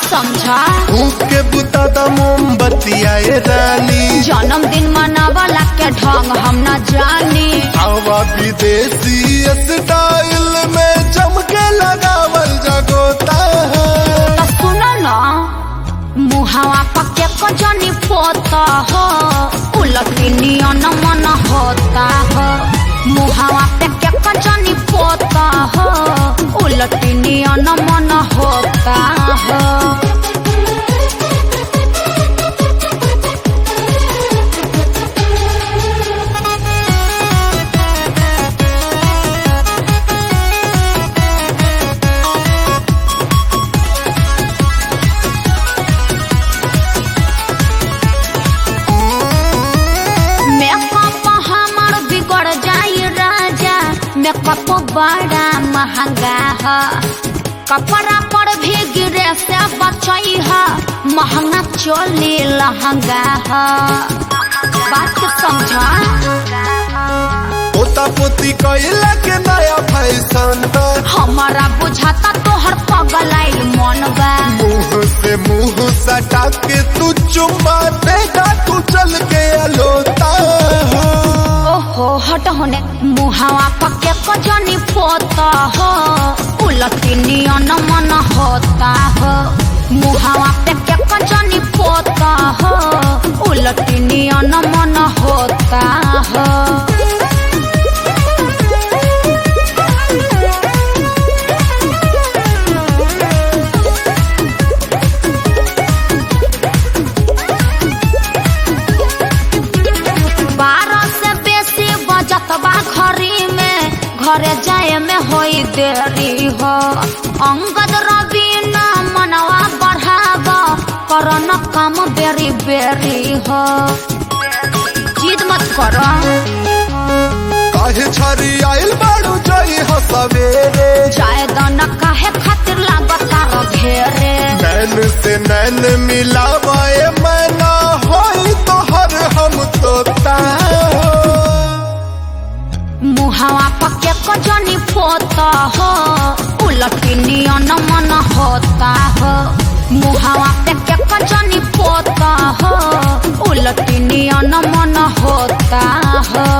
समझा फूक के बुता द मोमबत्तिया ए रानी जन्मदिन मनावला के ढंग हम न जानी हवा विदेशी स्टाइल में चमके लगावल जगोता है तो सुनो न मुहावा पके को जनी पोता हो उलटी नियन मन होता हो मुहावा पके को जनी पोता हो उलटी नियन मन होता हो मेकअप हमार बिगड़ जाई राजा मेकअप बड़ा महंगा है कपड़ा पर भी गिरे से बचई है महंगा चोली लहंगा है बात समझा पोता पोती कैला के नया फैशन बा हमारा बुझाता तोहर पगलाइल मन बा मुंह से मुंह सटा के तू चुम्मा देगा तू चल के अलोता है ओहो हट होने मुहावा पके को जनी पोता हो उलटी नियन मन होता हो मुहावा पके को जनी पोता हो उलटी नियन मन होता हो बारह से बेसी बजत बा घरी में घरे जाए में होई देरी हो अंगद रवि न मनवा बढ़ाब कर न काम बेरी बेरी हो जिद मत कर काहे छरी आइल बाड़ू जई हो सवेरे जाए दन काहे खातिर लागत तार घेरे नैन से नैन मिलावाए मैना होई तो हर हम तोता मुहावा पके को जनी पोता हो उलटी नियन मन होता हो मुहावा पके को जनी पोता हो उलटी नियन मन होता हो